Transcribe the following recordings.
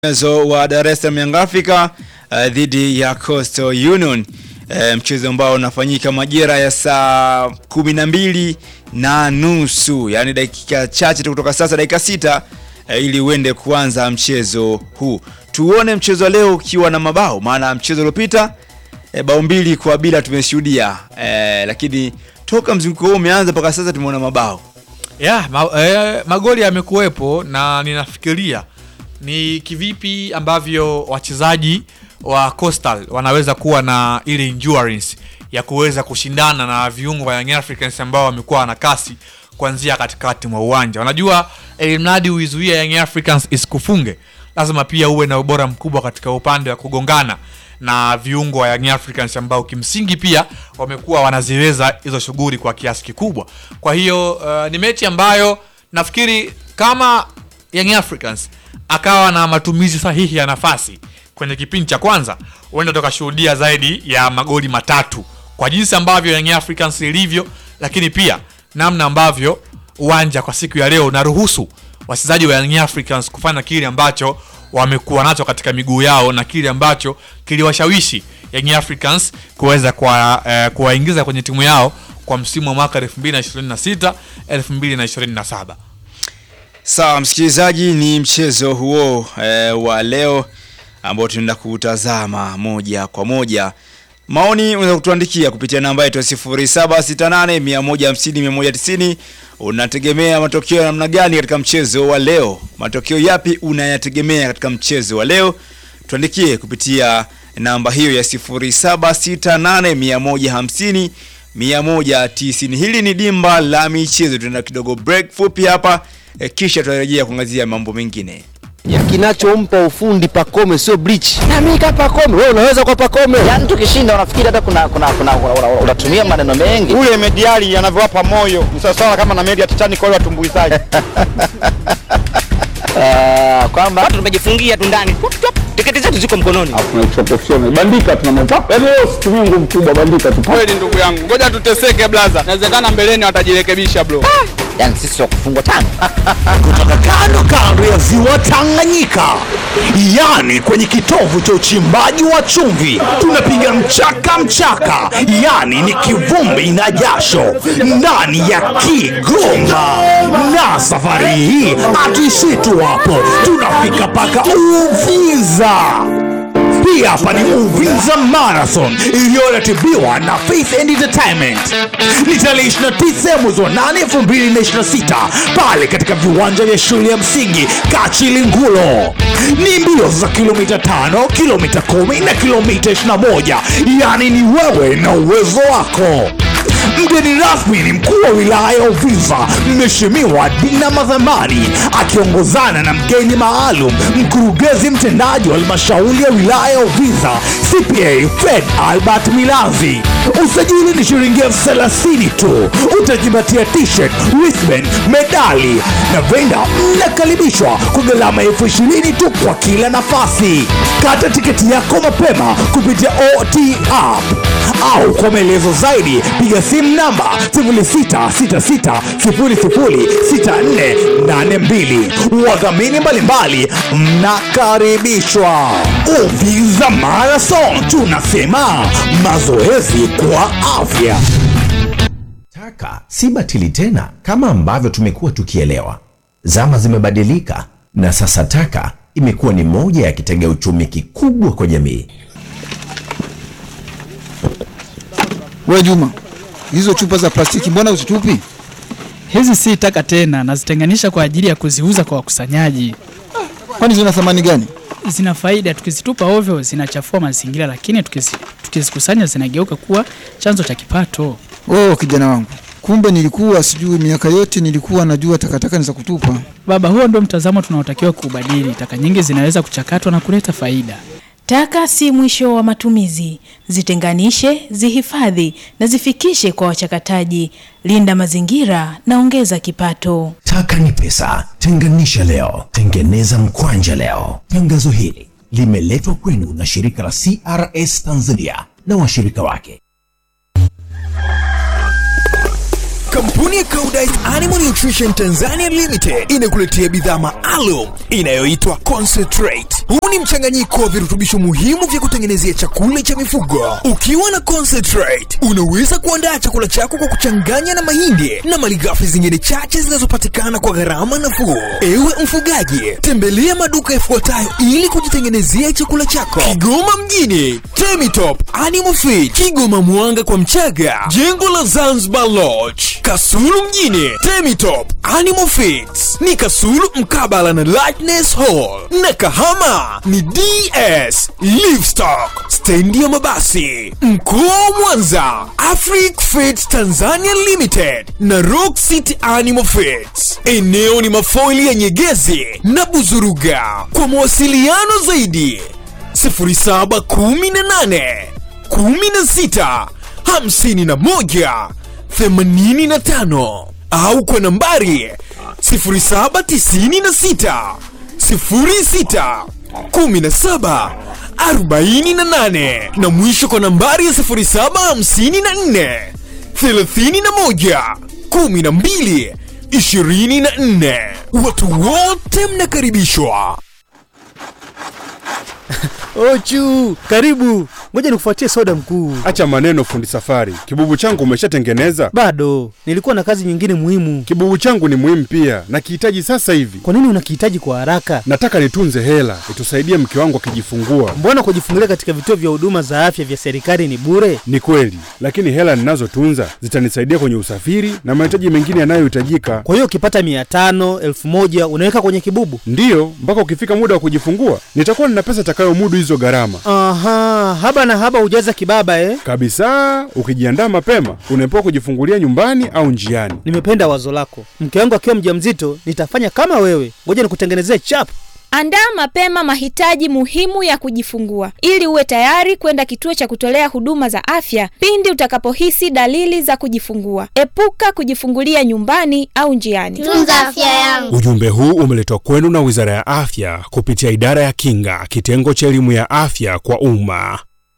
Mchezo wa Dar es Salaam Young Africa uh, dhidi ya Coastal Union uh, mchezo ambao unafanyika majira ya saa kumi na mbili na nusu yaani dakika chache tu kutoka sasa, dakika sita uh, ili uende kuanza mchezo huu. Tuone mchezo wa leo ukiwa na mabao, maana mchezo uliopita uh, bao mbili kwa bila tumeshuhudia uh, lakini toka mzunguko huu umeanza mpaka sasa tumeona mabao Yeah, ma, eh, magoli yamekuwepo na ninafikiria ni kivipi ambavyo wachezaji wa Coastal wanaweza kuwa na ile endurance ya kuweza kushindana na viungo wa Young Africans ambao wamekuwa na kasi kuanzia katikati mwa uwanja. Wanajua ili mradi uizuie Young Africans isikufunge, lazima pia uwe na ubora mkubwa katika upande wa kugongana na viungo wa Young Africans ambao kimsingi pia wamekuwa wanaziweza hizo shughuli kwa kiasi kikubwa. Kwa hiyo uh, ni mechi ambayo nafikiri kama Young Africans akawa na matumizi sahihi ya nafasi kwenye kipindi cha kwanza, huenda tukashuhudia zaidi ya magoli matatu kwa jinsi ambavyo Young Africans ilivyo, lakini pia namna ambavyo uwanja kwa siku ya leo unaruhusu wachezaji wa Young Africans kufanya kile ambacho wamekuwa nacho katika miguu yao na kile ambacho kiliwashawishi Young Africans kuweza kuwa, eh, kuwaingiza kwenye timu yao kwa msimu wa mwaka 2026 2027. Sawa msikilizaji, ni mchezo huo e, wa leo ambao tunaenda kutazama moja kwa moja. Maoni unaweza kutuandikia kupitia namba yetu ya 0768 150 190. Unategemea matokeo ya namna gani katika mchezo wa leo? Matokeo yapi unayategemea katika mchezo wa leo? Tuandikie kupitia namba hiyo ya 0768 150 190. Hili ni dimba la michezo. Tunaenda kidogo break fupi hapa e, kisha tutarejea kuangazia mambo mengine. Kinachompa ufundi Pacome sio bleach. Na mimi kama Pacome, wewe unaweza kwa Pacome. Yaani tukishinda unafikiri hata kuna kuna kuna unatumia maneno mengi. Ule mediali anavyowapa moyo ni sawasawa kama na meli ya Titanic wale watumbuizaji. Ah, kwamba watu tumejifungia tu ndani. Tiketi zetu ziko mkononi. bandika tuna mwenzako yaani leo situmii nguvu kubwa bandika tu Kweli ndugu yangu, ngoja tuteseke blaza, inawezekana mbeleni watajirekebisha bro. Yaani sisi wa kufungwa tano. kutoka kando kando ya ziwa Tanganyika, yani kwenye kitovu cha uchimbaji wa chumvi, tunapiga mchaka mchaka, yani ni kivumbi na jasho ndani ya Kigoma. Na safari hii hatuishii tu hapo, tunafika mpaka Uvinza. Hii hapa ni Uvinza Marathon iliyoratibiwa na Faith and Entertainment. Ni tarehe 29 mwezi wa 8 2026 pale katika viwanja vya shule ya msingi Kachilingulo. Ni mbio za kilomita 5, kilomita 10 na kilomita 21, yaani ni wewe na uwezo wako. Mgeni rasmi ni mkuu wa wilaya ya Uvinza, Mheshimiwa Dina Madhamani, akiongozana na mgeni maalum, mkurugenzi mtendaji wa halmashauri ya wilaya ya Uvinza, CPA Fred Albert Milanzi. Usajili ni shilingi elfu thelathini tu. Utajipatia t-shirt, wristband, medali na venda. Mnakaribishwa kwa gharama elfu ishirini tu kwa kila nafasi. Kata tiketi yako mapema kupitia OT app au kwa maelezo zaidi piga simu namba 0666006482. Wadhamini mbalimbali mnakaribishwa. Uvinza Marathon, tunasema mazoezi kwa afya. Taka si batili tena kama ambavyo tumekuwa tukielewa. Zama zimebadilika na sasa taka imekuwa ni moja ya kitega uchumi kikubwa kwa jamii. We Juma, hizo chupa za plastiki mbona uzitupi? Hizi si taka tena, nazitenganisha kwa ajili ya kuziuza kwa wakusanyaji. Kwani zina thamani gani? Zina faida, tukizitupa ovyo zinachafua mazingira, lakini tukizi- tukizikusanya zinageuka kuwa chanzo cha kipato. Oh, kijana wangu, kumbe nilikuwa sijui. Miaka yote nilikuwa najua takataka ni za kutupa. Baba, huo ndio mtazamo tunaotakiwa kuubadili. Taka nyingi zinaweza kuchakatwa na kuleta faida. Taka si mwisho wa matumizi. Zitenganishe, zihifadhi na zifikishe kwa wachakataji. Linda mazingira na ongeza kipato. Taka ni pesa, tenganisha leo, tengeneza mkwanja leo. Tangazo hili limeletwa kwenu na shirika la CRS Tanzania na washirika wake. Kampuni ya Koudijt Animal Nutrition Tanzania Limited inakuletea bidhaa maalum inayoitwa Concentrate. Huu ni mchanganyiko wa virutubisho muhimu vya kutengenezea chakula cha mifugo. Ukiwa na Concentrate, unaweza kuandaa chakula chako kwa kuchanganya na mahindi na malighafi zingine chache zinazopatikana kwa gharama nafuu. Ewe mfugaji, tembelea maduka yafuatayo ili kujitengenezea chakula chako. Kigoma mjini, Temitop Animal Feed, Kigoma Mwanga kwa Mchaga, jengo la Zanzibar Lodge, Kasulu mjini, Temitop Animal Feeds ni Kasulu mkabala na Lightness Hall, na Kahama ni DS Livestock, stendi ya mabasi. Mkoa wa Mwanza, Afric Feeds Tanzania Limited na Rock City Animal Feeds. Eneo ni mafoili ya Nyegezi na Buzuruga. Kwa mawasiliano zaidi 0718 16 51 85 au kwa nambari 0796 06 17 48 na mwisho kwa nambari ya 0754 31 12 24. Watu wote mnakaribishwa. Ochu, karibu. Ngoja nikufuatie soda mkuu. Acha maneno fundi safari. Kibubu changu umeshatengeneza? Bado, nilikuwa na kazi nyingine muhimu. Kibubu changu ni muhimu pia, nakihitaji sasa hivi. Kwa nini unakihitaji kwa haraka? Nataka nitunze hela itusaidie mke wangu akijifungua. Mbona kujifungulia katika vituo vya huduma za afya vya serikali ni bure? Ni kweli, lakini hela ninazotunza zitanisaidia kwenye usafiri na mahitaji mengine yanayohitajika. Kwa hiyo ukipata mia tano elfu moja unaweka kwenye kibubu? Ndiyo, mpaka ukifika muda wa kujifungua nitakuwa nina pesa itakayomudu hizo gharama. Aha, haba na haba hujaza kibaba eh? Kabisa, ukijiandaa mapema unaepuka kujifungulia nyumbani au njiani. Nimependa wazo lako. Mke wangu akiwa mjamzito nitafanya kama wewe. Ngoja nikutengenezee chap. Andaa mapema mahitaji muhimu ya kujifungua ili uwe tayari kwenda kituo cha kutolea huduma za afya pindi utakapohisi dalili za kujifungua. Epuka kujifungulia nyumbani au njiani. Tunza afya yangu. Ujumbe huu umeletwa kwenu na Wizara ya Afya kupitia Idara ya Kinga, kitengo cha elimu ya afya kwa umma.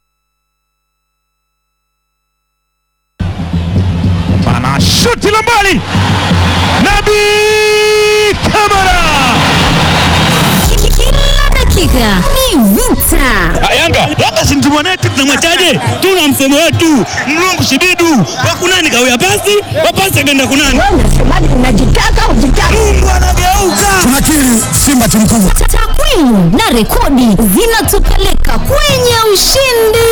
Bana shuti la mbali, Nabi Kamara Dakika ni vita. Yanga Yanga si mtu mwanetu, tunamwachaje? Tuna msemo wetu mlungu shibidu wakunani kawia pasi wapasi akaenda kunani. Unasemaje? Unajitaka ujitaka. Mungu anageuka. Tunakiri Simba timu kubwa. Takwimu na rekodi zinatupeleka kwenye ushindi.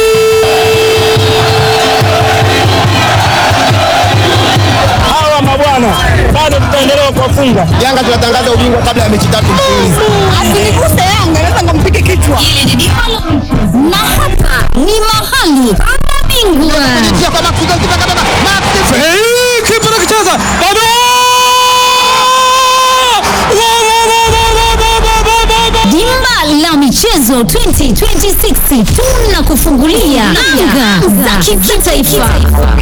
Hawa mabwana bado tutaendelea kuwafunga. Yanga tunatangaza ubingwa kabla ya mechi tatu mfululizo. Asiniguse Yanga, naweza nikampige kichwa. Na hapa ni mahali pa mabingwa. Kipa anakicheza bado Dimba la michezo 2026 tunakufungulia anga za kitaifa.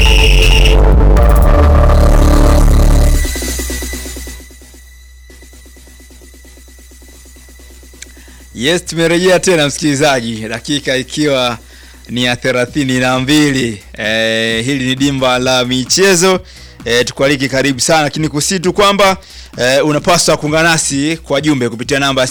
Yes, tumerejea tena msikilizaji, dakika ikiwa ni ya thelathini na mbili. E, hili ni dimba la michezo e, tukualiki karibu sana, lakini kusi tu kwamba e, unapaswa kuungana nasi kwa jumbe kupitia namba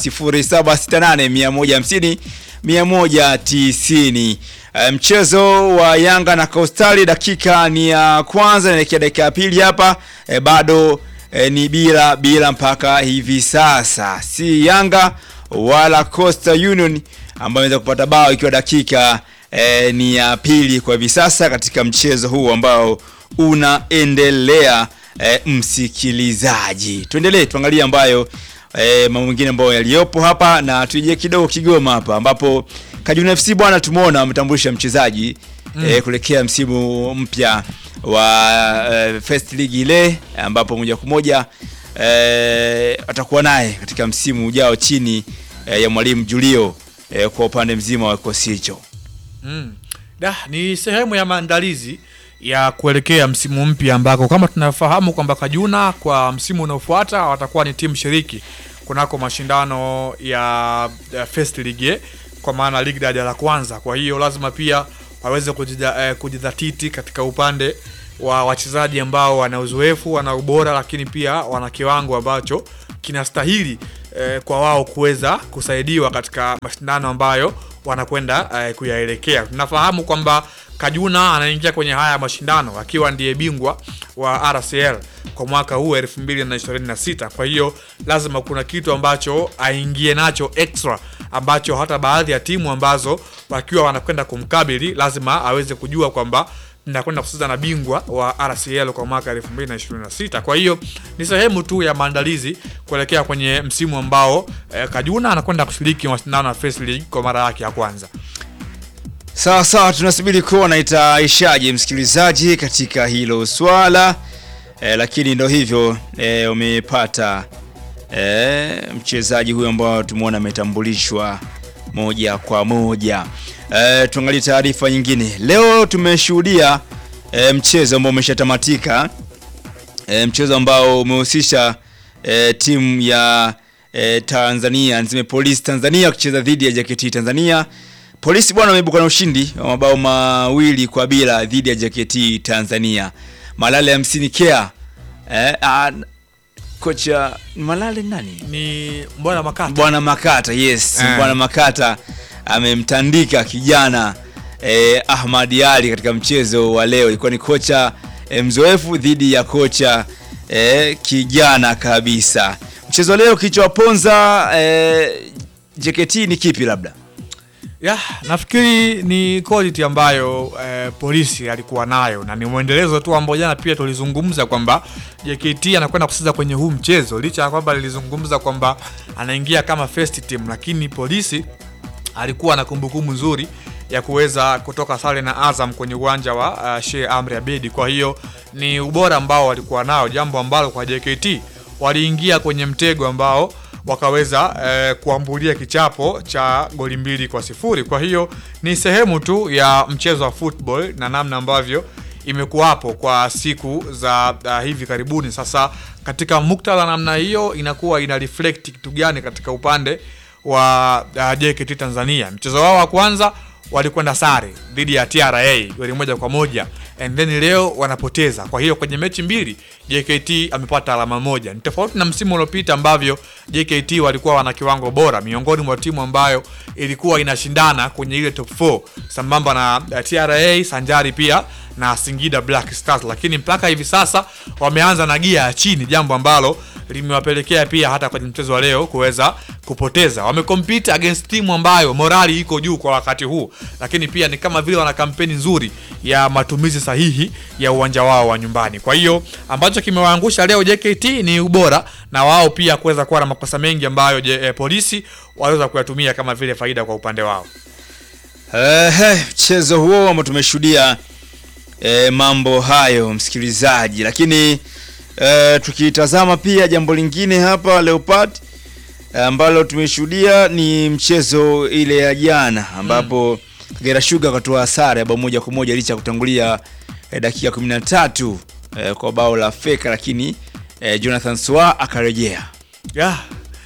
0768 150 190. E, mchezo wa Yanga na Coastal dakika ni ya kwanza naelekea dakika ya pili hapa e, bado e, ni bila bila mpaka hivi sasa, si Yanga wala Coastal Union ambayo imeweza kupata bao ikiwa dakika e, ni ya pili kwa hivi sasa katika mchezo huu ambao unaendelea e, msikilizaji. Tuendelee tuangalie ambayo e, mambo mengine ambayo yaliyopo hapa na tuje kidogo Kigoma hapa ambapo Kajuna FC bwana tumeona wametambulisha mchezaji mm. e, kuelekea msimu mpya wa e, First League ile ambapo moja kwa moja e, atakuwa naye katika msimu ujao chini e, ya mwalimu Julio e, kwa upande mzima wa kikosi hicho. Mm. Da, ni sehemu ya maandalizi ya kuelekea msimu mpya ambako kama tunafahamu kwamba Kajuna kwa msimu unaofuata watakuwa ni timu shiriki kunako mashindano ya, ya First League eh, kwa maana ligi daraja la kwanza. Kwa hiyo lazima pia waweze kujida, eh, kujidhatiti katika upande wa wachezaji ambao wana uzoefu, wana ubora, lakini pia wana kiwango ambacho kinastahili eh, kwa wao kuweza kusaidiwa katika mashindano ambayo wanakwenda eh, kuyaelekea. Tunafahamu kwamba Kajuna anaingia kwenye haya mashindano akiwa ndiye bingwa wa RCL kwa mwaka huu 2026. Kwa hiyo lazima kuna kitu ambacho aingie nacho extra ambacho hata baadhi ya timu ambazo wakiwa wanakwenda kumkabili lazima aweze kujua kwamba nakwenda kucheza na bingwa wa RCL kwa mwaka 2026. Kwa hiyo ni sehemu tu ya maandalizi kuelekea kwenye msimu ambao eh, Kajuna anakwenda kushiriki mashindano ya First League kwa mara yake ya kwanza. Sawa sawa, tunasubiri kuona itaishaje msikilizaji katika hilo swala e, lakini ndo hivyo e, umepata e, mchezaji huyo ambao tumeona ametambulishwa moja kwa moja. E, tuangalie taarifa nyingine. Leo tumeshuhudia e, mchezo ambao umeshatamatika e, mchezo ambao umehusisha e, timu ya e, Tanzania niseme Polisi Tanzania kucheza dhidi ya JKT Tanzania. Polisi bwana wameibuka na ushindi wa mabao mawili kwa bila dhidi ya JKT Tanzania. Malale hamsini kea eh, ah, kocha Malale nani? Ni Bwana Makata. Bwana Makata, yes. Eh. Bwana Makata amemtandika kijana eh, Ahmad Ali katika mchezo wa leo. Ilikuwa ni kocha eh, mzoefu dhidi ya kocha eh, kijana kabisa. Mchezo wa leo kilichowaponza eh, JKT ni kipi labda? Ya, nafikiri ni quality ambayo eh, polisi alikuwa nayo na ni mwendelezo tu ambao jana pia tulizungumza kwamba JKT anakwenda kucheza kwenye huu mchezo licha ya kwamba lilizungumza kwamba anaingia kama first team, lakini polisi alikuwa na kumbukumbu nzuri ya kuweza kutoka sare na Azam kwenye uwanja wa uh, Sheikh Amri Abedi. Kwa hiyo ni ubora ambao walikuwa nao, jambo ambalo kwa JKT waliingia kwenye mtego ambao wakaweza eh, kuambulia kichapo cha goli mbili kwa sifuri. Kwa hiyo ni sehemu tu ya mchezo wa football na namna ambavyo imekuwapo kwa siku za uh, hivi karibuni. Sasa katika muktadha namna hiyo inakuwa ina reflect kitu gani katika upande wa uh, JKT Tanzania. Mchezo wao wa kwanza walikwenda sare dhidi ya TRA goli moja kwa moja and then leo wanapoteza. Kwa hiyo kwenye mechi mbili JKT amepata alama moja. Ni tofauti na msimu uliopita ambavyo JKT walikuwa wana kiwango bora miongoni mwa timu ambayo ilikuwa inashindana kwenye ile top 4 sambamba na uh, TRA sanjari pia na Singida Black Stars, lakini mpaka hivi sasa wameanza na gia ya chini, jambo ambalo limewapelekea pia hata kwenye mchezo wa leo kuweza kupoteza. Wamecompete against timu ambayo morali iko juu kwa wakati huu, lakini pia ni kama vile wana kampeni nzuri ya matumizi sahihi ya uwanja wao wa nyumbani. Kwa hiyo ambacho kimewaangusha leo JKT ni ubora na wao pia kuweza kuwa na makosa mengi ambayo je, eh, polisi waweza kuyatumia kama vile faida kwa upande wao. Ehe, mchezo huo ambao tumeshuhudia e, mambo hayo msikilizaji, lakini e, tukitazama pia jambo lingine hapa Leopard eh, ambalo tumeshuhudia ni mchezo ile ya jana ambapo Kagera Sugar katoa sare ya bao moja kwa moja licha ya kutangulia e, dakika 13 e, kwa bao la feka, lakini e, Jonathan Swa akarejea yeah.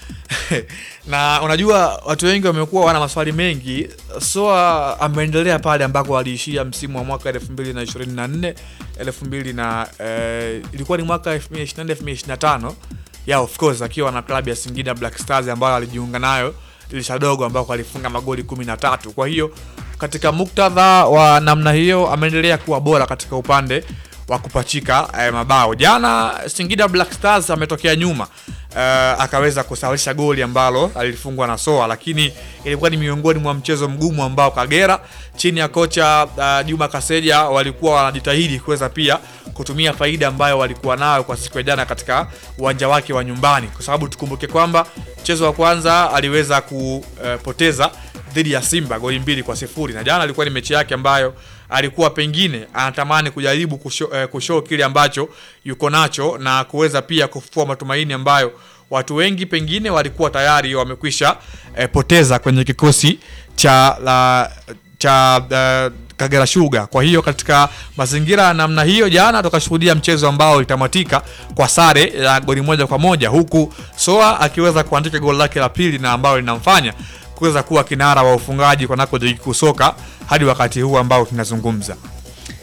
na unajua watu wengi wamekuwa wana maswali mengi. Soa ameendelea pale ambako aliishia msimu wa mwaka 2024 2000 na eh, ilikuwa ni mwaka 2024 2025 yeah, of course akiwa na klabu ya Singida Black Stars ambayo alijiunga nayo dirisha dogo ambako alifunga magoli 13. Kwa hiyo katika muktadha wa namna hiyo ameendelea kuwa bora katika upande wa kupachika eh, mabao. Jana Singida Black Stars ametokea nyuma eh, akaweza kusawazisha goli ambalo alifungwa na Soa, lakini ilikuwa ni miongoni mwa mchezo mgumu ambao Kagera chini ya kocha uh, Juma Kaseja walikuwa wanajitahidi kuweza pia kutumia faida ambayo walikuwa nayo kwa siku ya jana katika uwanja wake wa nyumbani, kwa sababu tukumbuke kwamba mchezo wa kwanza aliweza kupoteza dhidi ya Simba goli mbili kwa sifuri na jana alikuwa ni mechi yake ambayo alikuwa pengine anatamani kujaribu kusho, eh, kushow kile ambacho yuko nacho na kuweza pia kufufua matumaini ambayo watu wengi pengine walikuwa tayari wamekwisha eh, poteza kwenye kikosi cha la cha uh, Kagera Sugar. Kwa hiyo katika mazingira ya namna hiyo, jana tukashuhudia mchezo ambao ulitamatika kwa sare ya goli moja kwa moja huku Soa akiweza kuandika goli lake la pili na ambalo linamfanya kuweza kuwa kinara wa ufungaji kunako ligi kuu soka hadi wakati huu ambao tunazungumza.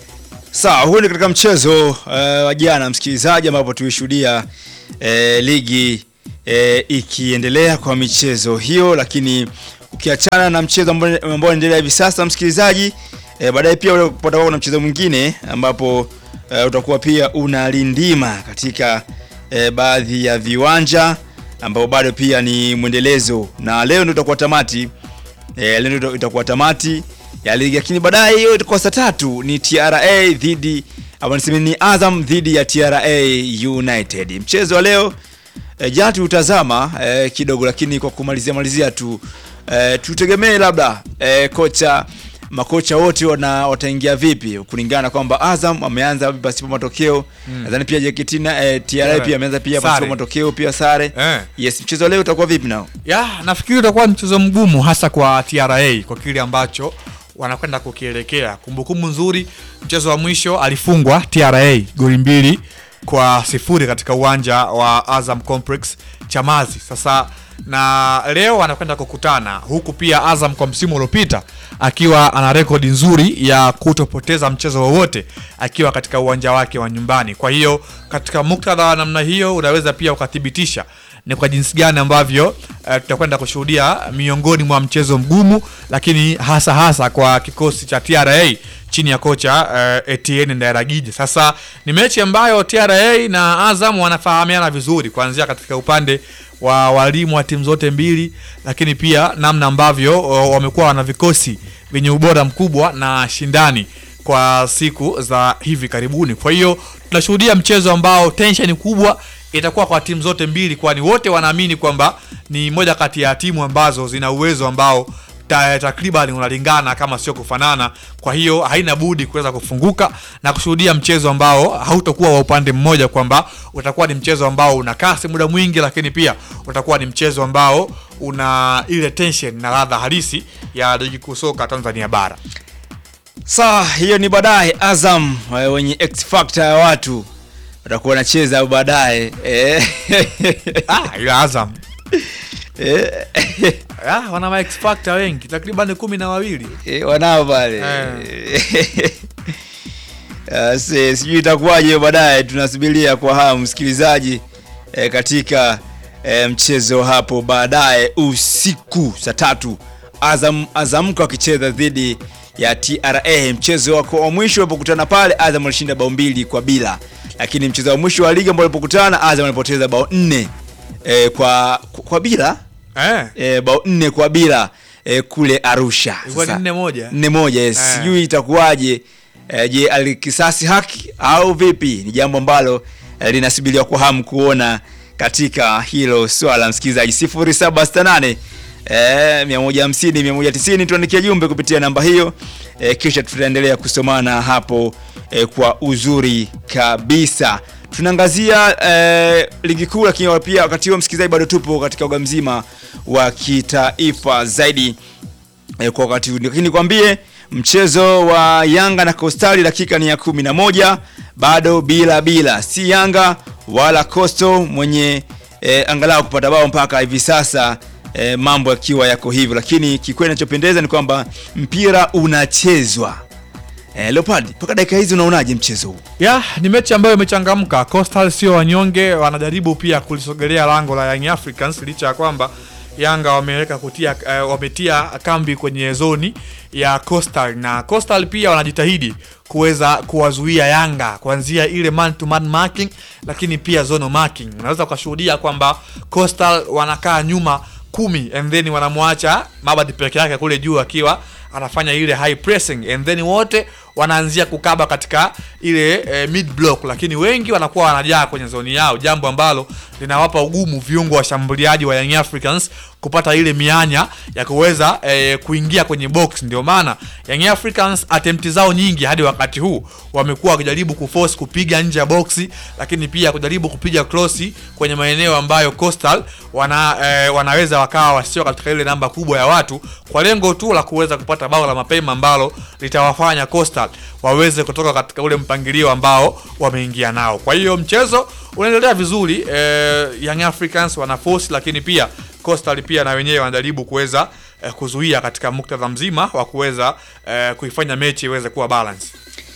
Sawa, huyu ni katika mchezo eh, wa jana msikilizaji, ambapo tulishuhudia eh, ligi eh, ikiendelea kwa michezo hiyo, lakini ukiachana na mchezo ambao ambao unaendelea hivi sasa msikilizaji, eh, baadaye pia patakuwa kuna mchezo mwingine ambapo eh, utakuwa pia unalindima katika eh, baadhi ya viwanja ambao bado pia ni mwendelezo, na leo ndio itakuwa tamati eh, leo ndio itakuwa tamati ya ligi, lakini baadaye hiyo itakuwa saa tatu ni TRA dhidi ama niseme ni Azam dhidi ya TRA United. Mchezo wa leo e, jana tutazama e, kidogo, lakini kwa kumalizia malizia tu e, tutegemee labda e, kocha makocha wote wana wataingia vipi kulingana na kwamba Azam ameanza pasipo matokeo Mm. nadhani pia JKT na e, TRA pia ameanza pia Sare. pasipo matokeo pia sare Eh. yes mchezo wa leo utakuwa vipi nao ya nafikiri utakuwa ni mchezo mgumu hasa kwa TRA kwa kile ambacho wanakwenda kukielekea. Kumbukumbu nzuri, mchezo wa mwisho alifungwa TRA goli mbili kwa sifuri katika uwanja wa Azam Complex Chamazi. Sasa na leo wanakwenda kukutana huku pia Azam kwa msimu uliopita akiwa ana rekodi nzuri ya kutopoteza mchezo wowote akiwa katika uwanja wake wa nyumbani. Kwa hiyo katika muktadha wa namna hiyo unaweza pia ukathibitisha ni kwa jinsi gani ambavyo uh, tutakwenda kushuhudia miongoni mwa mchezo mgumu, lakini hasa hasa kwa kikosi cha TRA chini ya kocha uh, Etienne Ndairagije. Sasa ni mechi ambayo TRA na Azam wanafahamiana vizuri kuanzia katika upande wa walimu wa timu zote mbili, lakini pia namna ambavyo uh, wamekuwa wana vikosi vyenye ubora mkubwa na shindani kwa siku za hivi karibuni. Kwa hiyo tunashuhudia mchezo ambao tension kubwa itakuwa kwa timu zote mbili, kwani wote wanaamini kwamba ni moja kati ya timu ambazo zina uwezo ambao ta- takriban unalingana kama sio kufanana. Kwa hiyo haina budi kuweza kufunguka na kushuhudia mchezo ambao hautakuwa wa upande mmoja, kwamba utakuwa ni mchezo ambao una kasi muda mwingi, lakini pia utakuwa ni mchezo ambao una ile tension na ladha halisi ya ligi kuu soka Tanzania bara. Sawa, hiyo ni baadaye. Azam eh, wenye X factor ya watu watakuwa wanacheza baadaye eh. ah, ila Azam eh. ah, wana ma X factor wengi takriban kumi na wawili eh, wanao pale Ah, si- sijui itakuwaje hiyo baadaye, tunasubiria kwa hamu msikilizaji eh, katika eh, mchezo hapo baadaye usiku saa tatu Azam Azamko akicheza dhidi ya TRA. Mchezo wako wa mwisho walipokutana pale, Azam alishinda bao mbili kwa bila, lakini mchezo wa mwisho wa ligi ambao walipokutana, Azam walipoteza bao nne eh, kwa, kwa bila eh. eh, bao nne kwa bila eh, kule Arusha. Ilikuwa ni Sasa- nne moja. nne moja yes. Eh. Sijui itakuwaje eh, je, alikisasi haki au vipi? Ni jambo ambalo eh, linasubiriwa kwa hamu kuona katika hilo swala. Msikilizaji 0768 eh, 150 190, tuandikie jumbe kupitia namba hiyo eh, kisha tutaendelea kusomana hapo eh, kwa uzuri kabisa. Tunaangazia eh, ligi kuu, lakini pia wakati huo msikilizaji, bado tupo katika uga mzima wa kitaifa zaidi eh, kwa wakati huu. Lakini nikwambie mchezo wa Yanga na Coastal dakika ni ya kumi na moja bado bila bila, si Yanga wala Coastal mwenye eh, angalau kupata bao mpaka hivi sasa eh, mambo yakiwa yako hivyo, lakini kikweli inachopendeza ni kwamba mpira unachezwa. Eh, Leopard, mpaka dakika hizi unaonaje mchezo huu? ya ni mechi ambayo imechangamka. Coastal sio wanyonge, wanajaribu pia kulisogelea lango la Young Africans licha ya kwamba Yanga wameweka kutia eh, wametia kambi kwenye zoni ya Coastal na Coastal pia wanajitahidi kuweza kuwazuia Yanga kuanzia ile man to man marking, lakini pia zone marking. Unaweza ukashuhudia kwamba Coastal wanakaa nyuma kumi and then wanamwacha Mabadi peke yake kule juu akiwa anafanya ile high pressing and then wote wanaanzia kukaba katika ile eh, mid block, lakini wengi wanakuwa wanajaa kwenye zoni yao, jambo ambalo linawapa ugumu viungo washambuliaji wa Young Africans kupata ile mianya ya kuweza eh, kuingia kwenye box. Ndio maana Young Africans attempt zao nyingi hadi wakati huu wamekuwa wakijaribu kuforce kupiga nje ya boxi, lakini pia kujaribu kupiga crossi kwenye maeneo ambayo Coastal wana, eh, wanaweza wakawa wasio katika ile namba kubwa ya watu kwa lengo tu la kuweza kupata bao la mapema ambalo litawafanya Coastal waweze kutoka katika ule mpangilio ambao wameingia nao. Kwa hiyo mchezo unaendelea vizuri eh, Young Africans wana force, lakini pia Coastal pia na wenyewe wanajaribu kuweza eh, kuzuia katika muktadha mzima wa kuweza eh, kuifanya mechi iweze kuwa balance.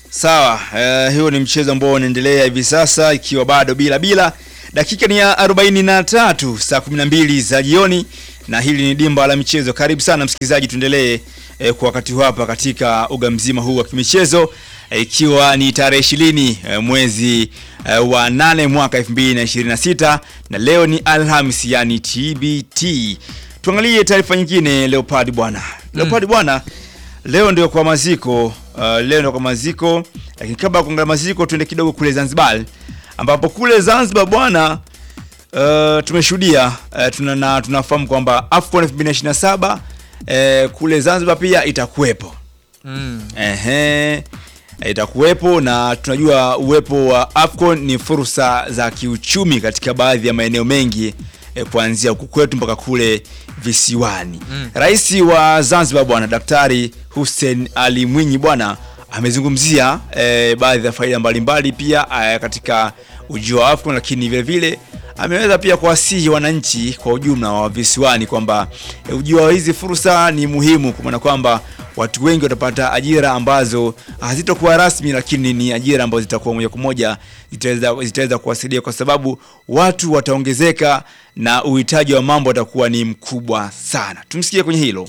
Sawa, eh, hiyo ni mchezo ambao unaendelea hivi sasa ikiwa bado bila bila. Dakika ni ya 43 saa 12 za jioni na hili ni dimba la michezo. Karibu sana msikilizaji, tuendelee eh, kwa wakati huu hapa katika uga mzima huu wa kimichezo eh, ikiwa ni tarehe 20 eh, mwezi eh, wa 8 mwaka 2026 na leo ni Alhamis yani TBT. Tuangalie taarifa nyingine Leopard bwana. Leopard bwana, leo ndio kwa maziko uh, leo ndio kwa maziko, lakini kabla ya kuangalia maziko tuende kidogo kule Zanzibar ambapo kule Zanzibar bwana uh, tumeshuhudia uh, tuna, na tunafahamu kwamba AFCON 2027 uh, kule Zanzibar pia itakuwepo. Mm. Ehe, itakuwepo na tunajua uwepo wa AFCON ni fursa za kiuchumi katika baadhi ya maeneo mengi eh, kuanzia huku kwetu mpaka kule visiwani. Mm. Rais wa Zanzibar bwana Daktari Hussein Ali Mwinyi bwana amezungumzia eh, baadhi ya faida mbalimbali pia eh, katika ujio wa AFCON, lakini vile vile ameweza pia kuwasihi wananchi kwa ujumla wa visiwani kwamba eh, ujio wa hizi fursa ni muhimu, kwa maana kwamba watu wengi watapata ajira ambazo hazitokuwa rasmi, lakini ni ajira ambazo zitakuwa moja kwa moja zitaweza zitaweza kuwasaidia kwa sababu watu wataongezeka na uhitaji wa mambo atakuwa ni mkubwa sana. Tumsikie kwenye hilo.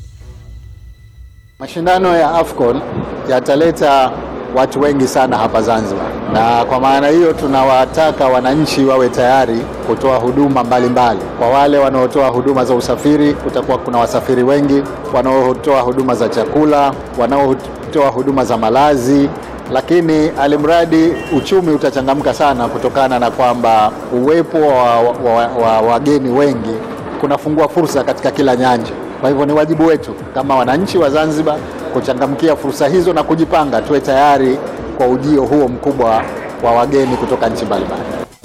Mashindano ya AFCON yataleta watu wengi sana hapa Zanzibar, na kwa maana hiyo tunawataka wananchi wawe tayari kutoa huduma mbalimbali mbali. Kwa wale wanaotoa huduma za usafiri, kutakuwa kuna wasafiri wengi, wanaotoa huduma za chakula, wanaotoa huduma za malazi, lakini alimradi uchumi utachangamka sana kutokana na kwamba uwepo wa wageni wa, wa, wa wageni wengi kunafungua fursa katika kila nyanja. Kwa hivyo ni wajibu wetu kama wananchi wa Zanzibar kuchangamkia fursa hizo na kujipanga, tuwe tayari kwa ujio huo mkubwa wa wageni kutoka nchi mbalimbali.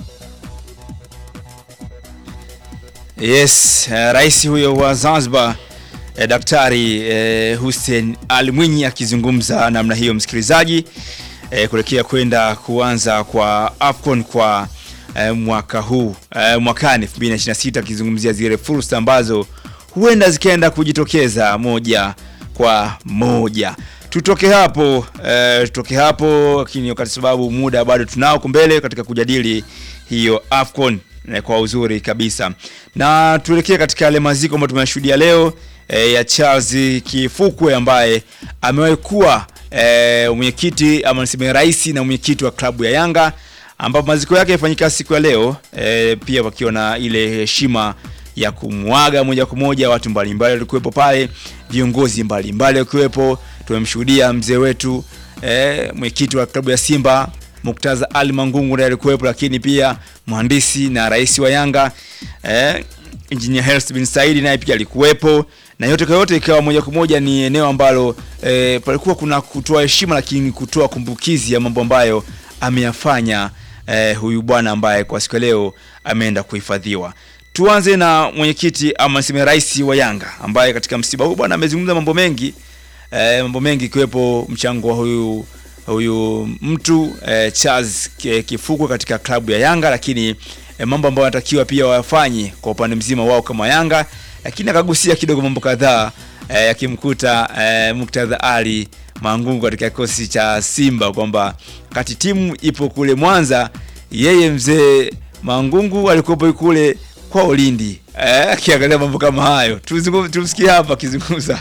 Yes, eh, rais huyo wa Zanzibar eh, Daktari eh, Hussein Ali Mwinyi akizungumza namna hiyo, msikilizaji, eh, kuelekea kwenda kuanza kwa AFCON kwa eh, mwaka huu eh, mwakani 2026 akizungumzia zile fursa ambazo huenda zikaenda kujitokeza moja kwa moja. Tutoke hapo eh, tutoke hapo, lakini wakati sababu muda bado tunao kumbele katika kujadili hiyo AFCON eh, kwa uzuri kabisa, na tuelekee katika yale maziko ambayo tumeshuhudia leo eh, ya Charles Kifukwe ambaye amewahi kuwa eh, mwenyekiti ama niseme rais na mwenyekiti wa klabu ya Yanga ambapo maziko yake yafanyika siku ya leo eh, pia wakiwa na ile heshima ya kumwaga moja kwa moja watu mbalimbali walikuwepo pale, viongozi mbalimbali wakiwepo. Tumemshuhudia mzee wetu eh, mwenyekiti wa klabu ya Simba Muktaza Ali Mangungu naye alikuwepo, lakini pia mhandisi na rais wa Yanga eh, Engineer Hersi bin Saidi naye pia alikuwepo, na yote kwa yote ikawa moja kwa moja ni eneo ambalo eh, palikuwa kuna kutoa heshima, lakini kutoa kumbukizi ya mambo ambayo ameyafanya eh, huyu bwana ambaye kwa siku ya leo ameenda kuhifadhiwa. Tuanze na mwenyekiti ama niseme rais wa Yanga ambaye katika msiba huu bwana amezungumza mambo mengi eh, mambo mengi ikiwepo mchango wa huyu huyu mtu eh, Charles Kifukwe katika klabu ya Yanga, lakini eh, mambo ambayo wanatakiwa pia wafanye kwa upande mzima wao kama Yanga, lakini akagusia kidogo mambo kadhaa eh, yakimkuta eh, Muktadha Ali Mangungu katika kikosi cha Simba kwamba kati timu ipo kule Mwanza, yeye mzee Mangungu alikuwepo kule kwa Ulindi eh, akiangalia mambo kama hayo. Tumsikie hapa akizungumza.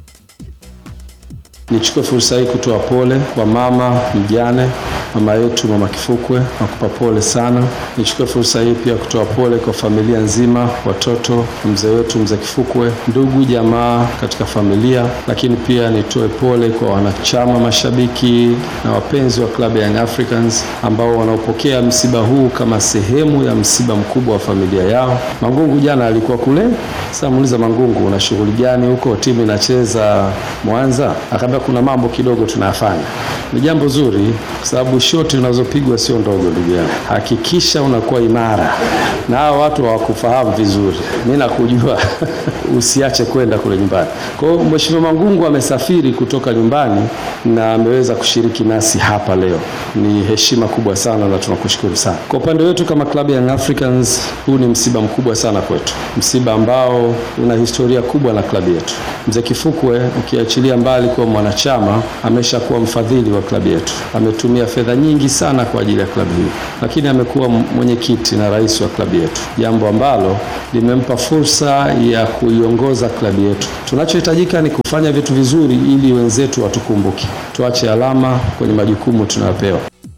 Nichukue fursa hii kutoa pole kwa mama mjane, mama yetu mama Kifukwe, nakupa pole sana. Nichukue fursa hii pia kutoa pole kwa familia nzima, watoto, mzee wetu mzee Kifukwe, ndugu jamaa katika familia, lakini pia nitoe pole kwa wanachama, mashabiki na wapenzi wa klabu ya Young Africans ambao wanaopokea msiba huu kama sehemu ya msiba mkubwa wa familia yao. Mangungu jana alikuwa kule, sasa muuliza Mangungu, una shughuli gani huko? Timu inacheza Mwanza? Akaambia kuna mambo kidogo tunayafanya. Ni jambo zuri kwa sababu shoti unazopigwa sio ndogo, ndugu yangu. Hakikisha unakuwa imara, na hao watu hawakufahamu vizuri. Mimi nakujua, usiache kwenda kule nyumbani. Kwa hiyo Mheshimiwa Mangungu amesafiri kutoka nyumbani na ameweza kushiriki nasi hapa leo, ni heshima kubwa sana na tunakushukuru sana. Kwa upande wetu kama klabu ya Young Africans, huu ni msiba mkubwa sana kwetu, msiba ambao una historia kubwa na klabu yetu. Mzee Kifukwe, ukiachilia mbali kuwa mwanachama, ameshakuwa mfadhili wa klabu yetu, ametumia fedha nyingi sana kwa ajili ya klabu hii, lakini amekuwa mwenyekiti na rais wa klabu yetu, jambo ambalo limempa fursa ya kuiongoza klabu yetu. Tunachohitajika ni kufanya vitu vizuri ili wenzetu watukumbuke, tuache alama kwenye majukumu tunayopewa.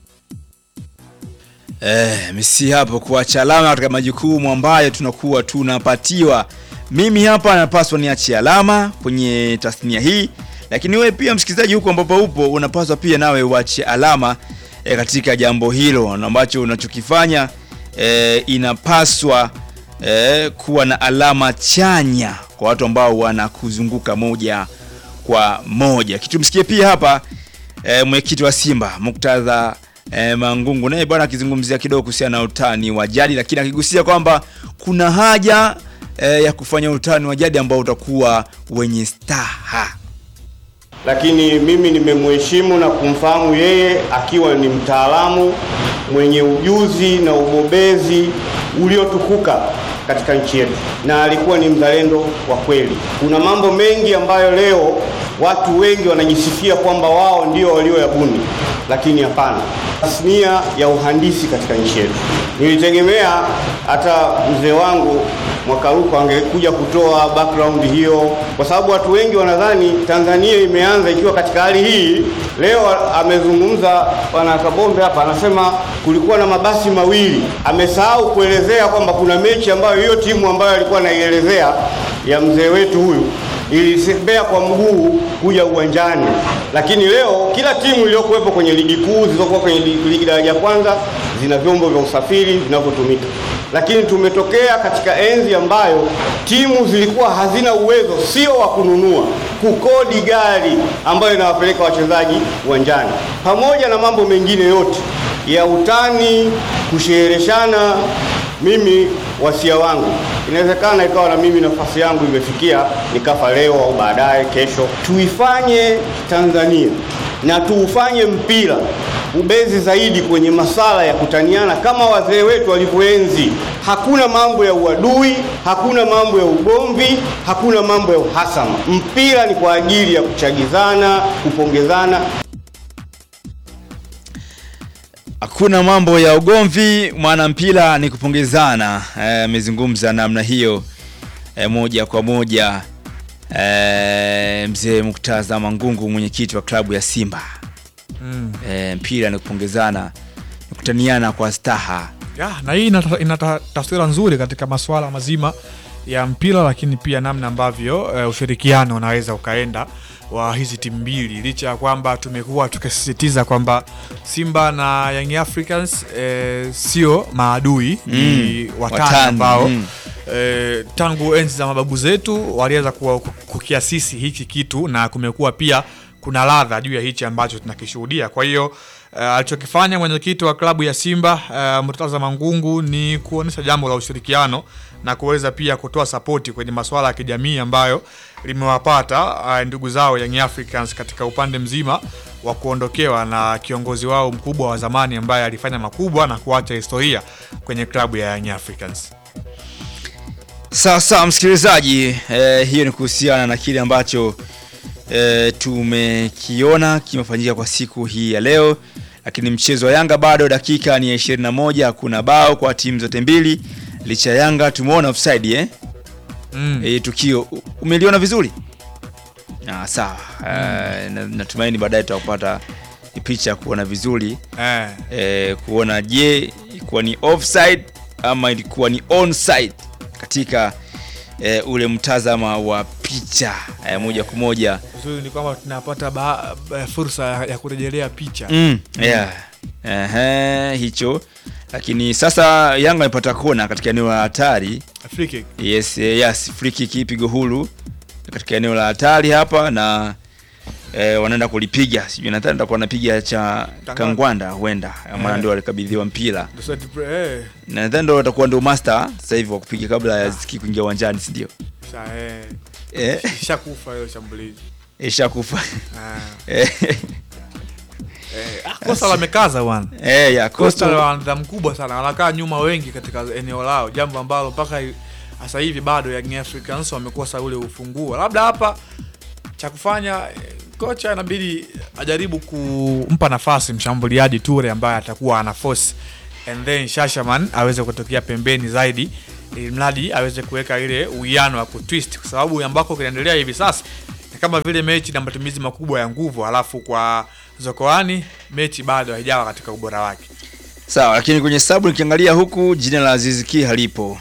Eh, misi hapo kuacha alama katika majukumu ambayo tunakuwa tunapatiwa. Mimi hapa napaswa niache alama kwenye tasnia hii, lakini wewe pia msikilizaji, huko ambapo upo unapaswa pia nawe uache alama eh, katika jambo hilo na ambacho unachokifanya eh, inapaswa eh, kuwa na alama chanya kwa watu ambao wanakuzunguka moja kwa moja. Kitumsikie pia hapa eh, mwenyekiti wa Simba Muktadha eh, Mangungu naye bwana akizungumzia kidogo kuhusiana na utani wa jadi, lakini akigusia kwamba kuna haja eh, ya kufanya utani wa jadi ambao utakuwa wenye staha. lakini mimi nimemheshimu na kumfahamu yeye akiwa ni mtaalamu mwenye ujuzi na ubobezi uliotukuka katika nchi yetu, na alikuwa ni mzalendo wa kweli. Kuna mambo mengi ambayo leo watu wengi wanajisifia kwamba wao ndio walioyabuni, lakini hapana. Tasnia ya uhandisi katika nchi yetu, nilitegemea hata mzee wangu Mwakaruko angekuja kutoa background hiyo, kwa sababu watu wengi wanadhani Tanzania imeanza ikiwa katika hali hii. Leo amezungumza bwana Kabombe hapa, anasema kulikuwa na mabasi mawili. Amesahau kuelezea kwamba kuna mechi ambayo hiyo timu ambayo alikuwa anaielezea ya mzee wetu huyu ilisembea kwa mguu kuja uwanjani, lakini leo kila timu iliyokuwepo kwenye ligi kuu zilizokuwa kwenye ligi ligi daraja ya kwanza zina vyombo vya usafiri vinavyotumika, lakini tumetokea katika enzi ambayo timu zilikuwa hazina uwezo sio wa kununua, kukodi gari ambayo inawapeleka wachezaji uwanjani, pamoja na mambo mengine yote ya utani, kushereheshana. Mimi wasia wangu, inawezekana ikawa na mimi nafasi yangu imefikia nikafa leo au baadaye kesho. Tuifanye Tanzania na tuufanye mpira ubezi zaidi kwenye masala ya kutaniana kama wazee wetu walivyoenzi. Hakuna mambo ya uadui, hakuna mambo ya ugomvi, hakuna mambo ya uhasama. Mpira ni kwa ajili ya kuchagizana, kupongezana. Hakuna mambo ya ugomvi, mwana mpira ni kupongezana. Eh, Amezungumza namna hiyo eh, moja kwa moja eh, mzee Muktaza Mangungu, mwenyekiti wa klabu ya Simba. Mm. Eh, mpira ni kupongezana, ni kutaniana kwa staha. Ya, na hii inata- inata taswira nzuri katika masuala mazima ya mpira, lakini pia namna ambavyo eh, ushirikiano unaweza ukaenda wa hizi timu mbili, licha ya kwamba tumekuwa tukisisitiza kwamba Simba na Young Africans eh, sio maadui, ni Mm, watani watani, ambao mm. eh, tangu enzi za mababu zetu waliweza kuwa- kukiasisi hiki kitu na kumekuwa pia kuna ladha juu ya hichi ambacho tunakishuhudia. Kwa hiyo uh, alichokifanya mwenyekiti wa klabu ya Simba uh, Murtaza Mangungu ni kuonyesha jambo la ushirikiano na kuweza pia kutoa sapoti kwenye masuala ya kijamii ambayo limewapata uh, ndugu zao Young Africans katika upande mzima wa kuondokewa na kiongozi wao mkubwa wa zamani ambaye alifanya makubwa na kuacha historia kwenye klabu ya Young Africans. Sasa msikilizaji, eh, hiyo ni kuhusiana na kile ambacho eh, tumekiona kimefanyika kwa siku hii ya leo, lakini mchezo wa Yanga bado dakika ni ya 21, hakuna bao kwa timu zote mbili, licha ya Yanga tumeona offside eh? Mm. Eh, tukio u- umeliona vizuri? Ah, sawa. Eh, na- natumaini baadaye tutakupata picha ya kuona vizuri Eh. eh, kuona je ilikuwa ni offside ama ilikuwa ni onside katika eh, ule mtazama wa picha eh, moja kwa moja Uzuri ni kwamba tunapata ba, ba, fursa ya, ya kurejelea picha mm, yeah. Ehe, hicho lakini sasa Yanga amepata kona katika eneo la hatari Free kick. yes, eh, yes, free kick pigo huru katika eneo la hatari hapa na eh, wanaenda kulipiga sijui nadhani atakuwa anapiga cha Kangwanda. Kangwanda huenda maana Eh. ndio alikabidhiwa mpira Ndio set play, eh. nadhani ndio atakuwa ndio master sasa hivi wa kupiga kabla ya Ziki kuingia uwanjani si ndio Sa, eh. Eh. Ishakufa hiyo shambulizi. ishakufa Ah. Eh. Eh, ah, Coastal wamekaza bwana. Eh, ya, Coastal Coastal- wana nidhamu kubwa sana, wanakaa nyuma wengi katika eneo lao, jambo ambalo mpaka hi- sasa hivi bado Young Africans wamekosa ule ufunguo. Labda hapa cha kufanya eh, kocha inabidi ajaribu kumpa nafasi mshambuliaji Ture ambaye atakuwa ana force and then Shashaman aweze kutokea pembeni zaidi ili mradi aweze kuweka ile uwiano wa kutwist, kwa sababu ambako kinaendelea hivi sasa ni kama vile mechi na matumizi makubwa ya nguvu, halafu kwa Zokoani mechi bado haijawa katika ubora wake. sawa lakini kwenye sabu nikiangalia huku jina la Aziz Ki halipo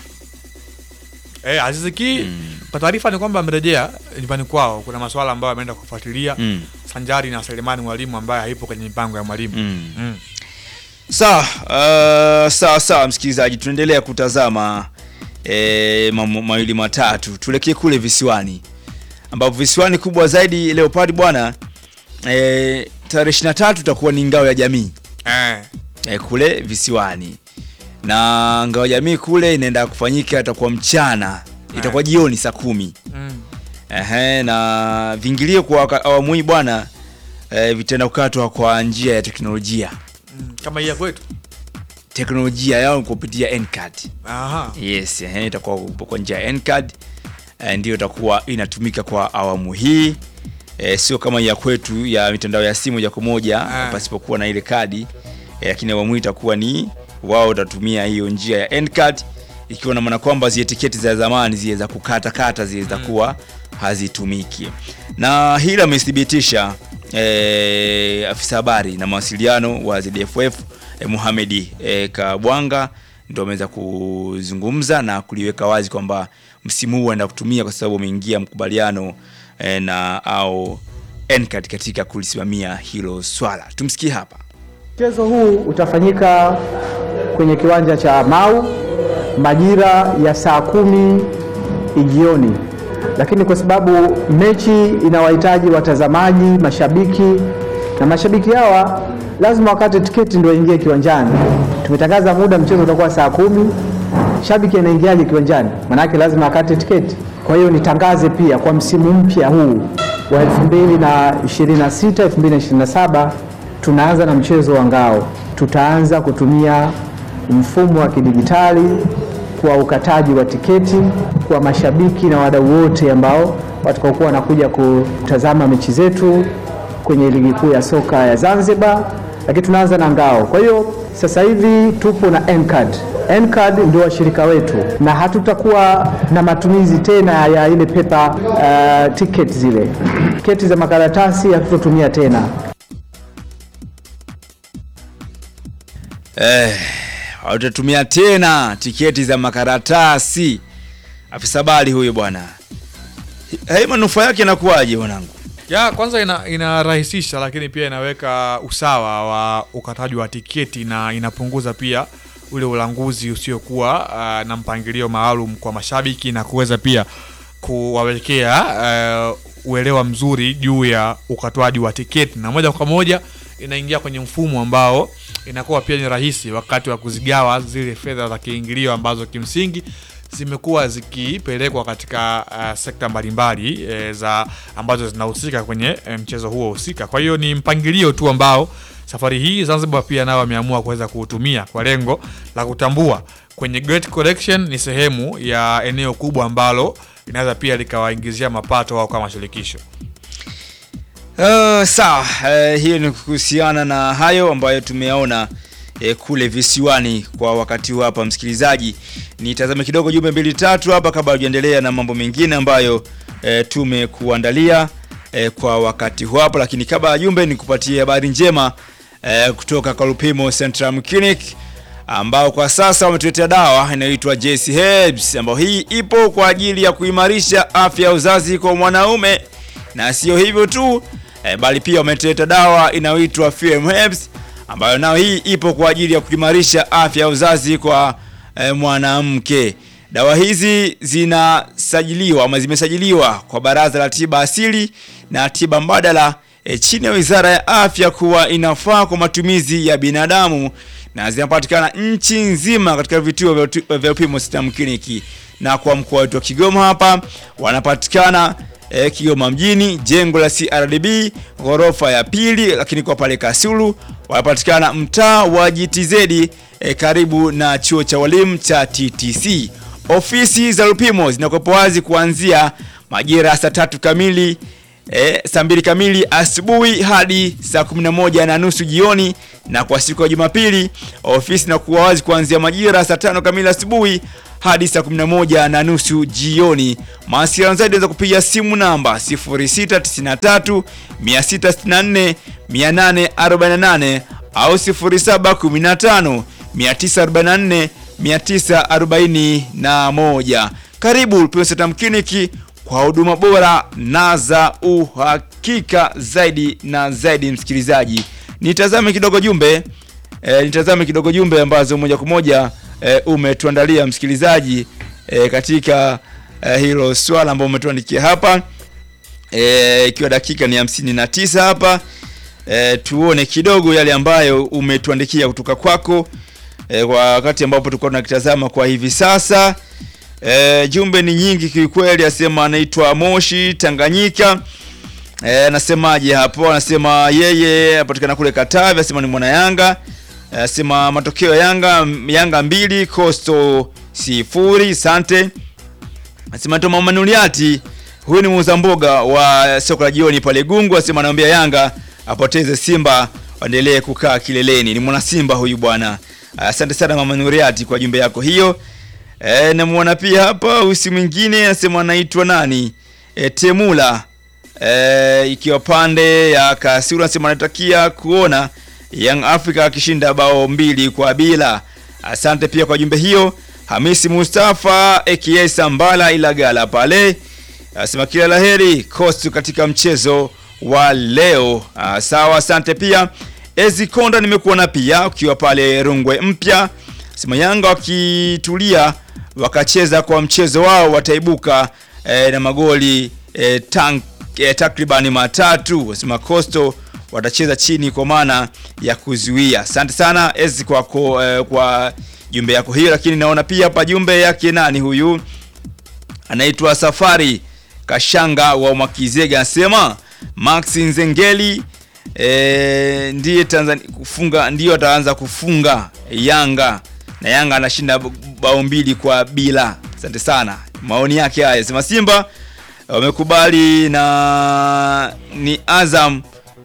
Eh, Aziz Ki kwa taarifa ni kwamba amerejea nyumbani kwao. Kuna masuala ambayo ameenda kufuatilia Mm. sanjari na Selemani Mwalimu ambaye haipo kwenye mipango ya mwalimu. Mm. Sawa, uh, sawa sawa msikilizaji, tunaendelea kutazama e, mambo mawili matatu. Tuelekee kule visiwani, ambapo visiwani kubwa zaidi Leopard bwana e, tarehe 23 itakuwa ni ngao ya jamii Eh. e, kule visiwani, na ngao ya jamii kule inaenda kufanyika, itakuwa mchana, itakuwa jioni saa kumi. Mm. Ehe, na vingilio kwa waka- awamu hii bwana e, vitaenda kukatwa kwa njia ya teknolojia Mm. Kama hii ya kwetu. teknolojia yao kupitia Ncard. Aha. Yes, ehe, itakuwa kwa njia ya Ncard eh, ndio itakuwa inatumika kwa awamu hii eh, sio kama ya kwetu ya mitandao ya simu moja kwa moja Ah. pasipokuwa na ile kadi eh, lakini awamu hii itakuwa ni wao watatumia hiyo njia ya Ncard ikiwa na maana kwamba zile tiketi za zamani zile za kukata kata zile zitakuwa hazitumiki, na hili amethibitisha eh, afisa habari na mawasiliano wa ZFF eh, Mohamed eh, Kabwanga ndio ameweza kuzungumza na kuliweka wazi kwamba msimu huu anaenda kutumia kwa sababu ameingia mkubaliano eh, na au Ncard katika kulisimamia hilo swala. Tumsikie hapa. Mchezo huu utafanyika kwenye kiwanja cha Mau majira ya saa kumi jioni, lakini kwa sababu mechi inawahitaji watazamaji, mashabiki na mashabiki hawa lazima wakate tiketi ndio waingie kiwanjani. Tumetangaza muda, mchezo utakuwa saa kumi. Shabiki anaingiaje kiwanjani? Maanake lazima akate tiketi. Kwa hiyo nitangaze pia kwa msimu mpya huu wa 2026 2027 tunaanza na mchezo wa ngao. Tutaanza kutumia mfumo wa kidijitali kwa ukataji wa tiketi kwa mashabiki na wadau wote ambao watakaokuwa wanakuja kutazama mechi zetu kwenye ligi kuu ya soka ya Zanzibar, lakini tunaanza na ngao. Kwa hiyo sasa hivi tupo na Ncard. Ncard ndio washirika wetu na hatutakuwa na matumizi tena ya ile paper uh, ticket zile tiketi za makaratasi hatutotumia tena. Eh, watatumia tena tiketi za makaratasi. Afisa habari huyo bwana. Hii manufaa yake inakuwaje mwanangu? Ya kwanza ina, inarahisisha lakini pia inaweka usawa wa ukataji wa tiketi na inapunguza pia ule ulanguzi usiokuwa uh, na mpangilio maalum kwa mashabiki na kuweza pia kuwawekea uh, uelewa mzuri juu ya ukatwaji wa tiketi na moja kwa moja inaingia kwenye mfumo ambao inakuwa pia ni rahisi wakati wa kuzigawa zile fedha za kiingilio ambazo kimsingi zimekuwa zikipelekwa katika uh, sekta mbalimbali e, za ambazo zinahusika kwenye e, mchezo huo husika. Kwa hiyo ni mpangilio tu ambao safari hii Zanzibar pia nao wameamua kuweza kuutumia kwa lengo la kutambua kwenye Great Collection ni sehemu ya eneo kubwa ambalo linaweza pia likawaingizia mapato wao kama shirikisho. Uh, sawa uh, hiyo ni kuhusiana na hayo ambayo tumeyaona eh, kule visiwani kwa wakati huu hapa msikilizaji nitazame kidogo jumbe mbili tatu hapa kabla hujaendelea na mambo mengine ambayo eh, tumekuandalia eh, kwa wakati huu hapa lakini kabla ya jumbe nikupatie habari njema eh, kutoka Kalupimo Central Clinic ambao kwa sasa wametuletea dawa inayoitwa JC Herbs ambayo hii ipo kwa ajili ya kuimarisha afya ya uzazi kwa mwanaume na sio hivyo tu eh, bali pia wametuleta dawa inayoitwa FM Herbs ambayo nayo hii ipo kwa ajili ya kuimarisha afya ya uzazi kwa eh, mwanamke. Dawa hizi zinasajiliwa ama zimesajiliwa kwa Baraza la Tiba Asili na Tiba Mbadala e, chini ya Wizara ya Afya kuwa inafaa kwa matumizi ya binadamu na zinapatikana nchi nzima katika vituo vya utu- vya Upimo System Clinic. Na kwa mkoa wetu wa Kigoma hapa wanapatikana e, Kigoma mjini, jengo la CRDB ghorofa ya pili, lakini kwa pale Kasulu wanapatikana mtaa wa GTZ e, karibu na chuo cha walimu cha TTC. Ofisi za Lupimo zinakuwepo wazi kuanzia majira ya saa tatu kamili e, saa mbili kamili asubuhi hadi saa kumi na moja na nusu jioni, na kwa siku ya Jumapili ofisi inakuwa wazi kuanzia majira ya saa tano kamili asubuhi hadi saa 11 na nusu jioni. Mawasiliano zaidi unaweza kupiga simu namba 0693 664 848 au 0715 944 941. Karibu Lupimo System Clinic kwa huduma bora na za uhakika zaidi na zaidi. Msikilizaji, nitazame kidogo jumbe e, nitazame kidogo jumbe ambazo moja kwa moja e, umetuandalia msikilizaji e, katika e, hilo swala ambalo umetuandikia hapa e, ikiwa dakika ni hamsini na tisa hapa e, tuone kidogo yale ambayo umetuandikia kutoka kwako e, kwa wakati ambapo tulikuwa tunakitazama kwa hivi sasa. E, jumbe ni nyingi kiukweli, asema anaitwa Moshi Tanganyika. Eh, anasemaje hapo? Anasema yeye anapatikana kule Katavi, anasema ni mwana Yanga. Eh, Anasema matokeo ya Yanga Yanga mbili Coastal sifuri. Asante. Anasema Toma Manuliati, huyu ni muuza mboga wa soko la jioni pale Gungu, anasema anaambia Yanga apoteze Simba waendelee kukaa kileleni. Ni mwana Simba huyu bwana. Asante sana Mama Nuriati kwa jumbe yako hiyo. E, namuona pia hapa usi mwingine anasema anaitwa nani? E, Temula e, ikiwa pande ya Kasulu anasema anatakia kuona Young Africa akishinda bao mbili kwa bila. Asante pia kwa jumbe hiyo. Hamisi Mustafa aka Sambala Ilagala pale anasema kila laheri Coast katika mchezo wa leo. Ah, sawa, asante pia. Ezi Konda nimekuona pia ukiwa pale Rungwe mpya. Sema Yanga wakitulia wakacheza kwa mchezo wao wataibuka eh, na magoli eh, tank, eh, takribani matatu. Sema Coastal watacheza chini kwa maana ya kuzuia. Asante sana Ezi kwako eh, kwa jumbe yako hiyo, lakini naona pia hapa jumbe yake nani huyu anaitwa Safari Kashanga wa Mwakizega anasema Max Nzengeli e, ndiye Tanzania kufunga ndio ataanza kufunga Yanga na Yanga anashinda bao mbili kwa bila. Asante sana, maoni yake haya. Sema Simba wamekubali na ni Azam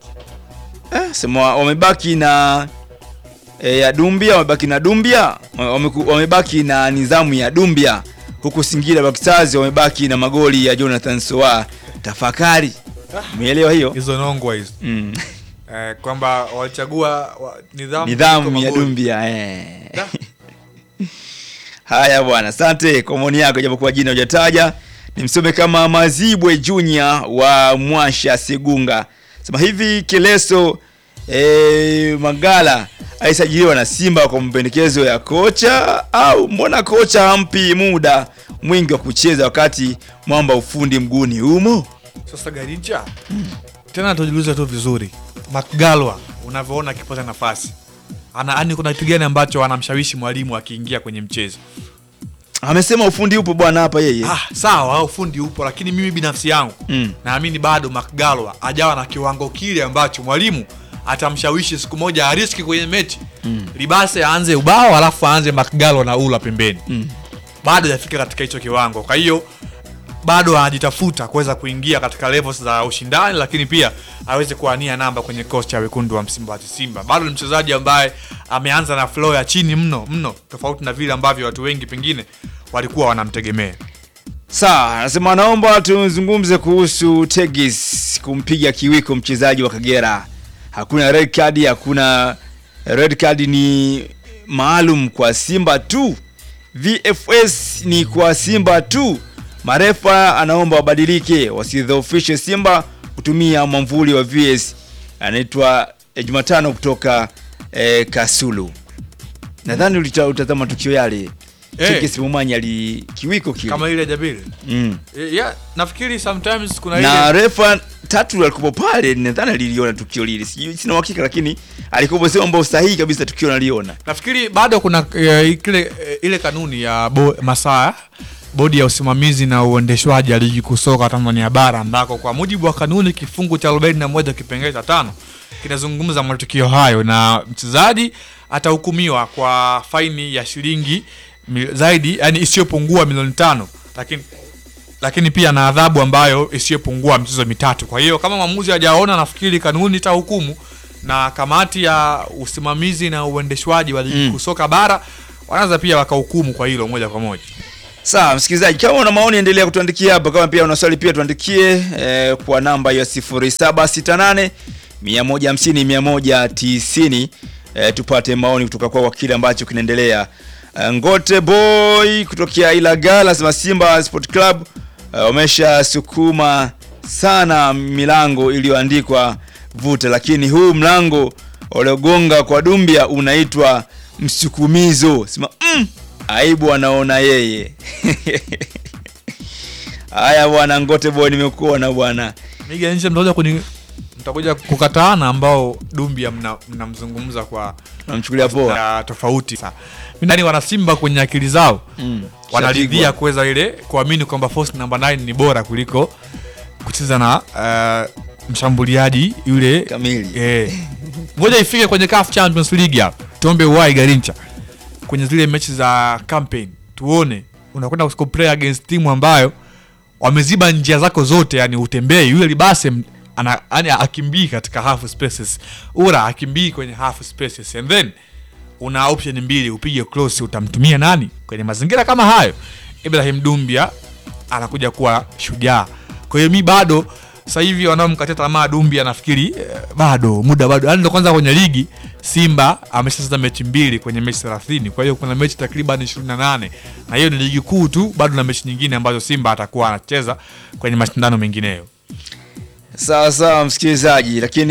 eh, sema wamebaki na e, ya Dumbia, wamebaki na Dumbia, wameku- wamebaki na nidhamu ya Dumbia, huku Singida Black Stars wamebaki na magoli ya Jonathan Soa. Tafakari, umeelewa hiyo? hizo nongwa hizo Mm. eh, kwamba walichagua wa, nidhamu nidhamu kuliko ya magoli. Dumbia eh. Haya bwana, asante kwa maoni yako, japokuwa jina hujataja. Nimsome kama Mazibwe Junior wa Mwasha Segunga, sema hivi Keleso eh, Magala aisajiliwa na Simba kwa mapendekezo ya kocha au mbona kocha hampi muda mwingi wa kucheza wakati mwamba ufundi mguuni humo? Sasa Garincha tena tujiulize tu vizuri, Mcgalwa unavyoona akipata nafasi ana yani, kuna kitu gani ambacho anamshawishi mwalimu akiingia kwenye mchezo? Amesema ufundi upo bwana hapa yeye. Ah, sawa, ufundi upo, lakini mimi binafsi yangu Mm. naamini bado Mcgalwa ajawa na kiwango kile ambacho mwalimu atamshawishi siku moja ariski kwenye mechi Mm. Libase aanze ubao alafu aanze Mcgalwa na ula pembeni Mm. bado hajafika katika hicho kiwango. Kwa hiyo bado anajitafuta kuweza kuingia katika levels za ushindani, lakini pia aweze kuania namba kwenye kikosi cha wekundu wa Msimbazi Simba. Bado ni mchezaji ambaye ameanza na flow ya chini mno mno, tofauti na vile ambavyo watu wengi pengine walikuwa wanamtegemea. Sawa, anasema naomba tuzungumze kuhusu Tegis kumpiga kiwiko mchezaji wa Kagera. Hakuna red card, hakuna red card, ni maalum kwa Simba tu. VFS ni kwa Simba tu. Marefa anaomba wabadilike, wasidhoofishe Simba kutumia mwamvuli wa VS. Anaitwa eh, Jumatano kutoka eh, Kasulu. Nadhani ulita- utazama tukio yale. Eh. Tegis Mumanyi ali kiwiko kile. Kama ile Jabiri Mm. Eh, yeah, nafikiri sometimes kuna na ile refa tatu alikuwa pale, nadhani aliliona tukio lile, sijui sina uhakika, lakini alikuwa sema ambao sahihi kabisa tukio naliona. nafikiri bado kuna eh, kile eh, ile kanuni ya bo, masaa bodi ya usimamizi na uendeshwaji ya ligi kuu soka Tanzania bara ambako kwa mujibu wa kanuni kifungu cha 41 kipengele cha tano kinazungumza matukio hayo na mchezaji atahukumiwa kwa faini ya shilingi mil- zaidi yani isiyopungua milioni tano lakini lakini pia na adhabu ambayo isiyopungua michezo mitatu. Kwa hiyo kama mwamuzi hajaona, nafikiri kanuni itahukumu na kamati ya usimamizi na uendeshwaji wa ligi Mm. kuu soka bara wanaweza pia wakahukumu kwa hilo moja kwa moja. Sawa, msikilizaji, kama una maoni endelea kutuandikia hapa, kama pia una swali pia tuandikie eh, kwa namba ya 0768 150 190 eh, tupate maoni kutoka kwa kile ambacho kinaendelea. Eh, Ngote Boy kutokea Ilagala sema Simba Sport Club eh, wamesha sukuma sana milango iliyoandikwa vuta, lakini huu mlango waliogonga kwa Dumbia unaitwa msukumizo. Sema mm, aibu anaona yeye. Haya bwana Ngote Boy, nimekuona bwana. Miga nje mtakuja kuni mtakuja kukataana ambao Dumbia mna- mnamzungumza kwa namchukulia poa ya tofauti. Sasa mimi ndani wana Simba kwenye akili zao Mm. wanaridhia Shapigwa. kuweza ile kuamini kwamba force number 9 ni bora kuliko kucheza na uh, mshambuliaji yule kamili. Eh. Ngoja ifike kwenye CAF Champions League hapa. Tuombe uwai Garincha. Kwenye zile mechi za campaign tuone unakwenda kuplay against timu ambayo wameziba njia zako zote, yani utembei. Yule Libase m- ana yani akimbii katika half spaces, Ura akimbii kwenye half spaces, and then una option mbili, upige cross, utamtumia nani kwenye mazingira kama hayo? Ibrahim Dumbia anakuja kuwa shujaa. Kwa hiyo mi bado sasa hivi wanaomkatia tamaa Dumbia nafikiri eh, bado muda bado, yani ndo kwanza kwenye ligi Simba ameshacheza mechi mbili kwenye mechi 30, kwa hiyo kuna mechi takriban 28 na hiyo ni ligi kuu tu, bado na mechi nyingine ambazo Simba atakuwa anacheza kwenye mashindano mengineyo. Sawa sawa msikilizaji, lakini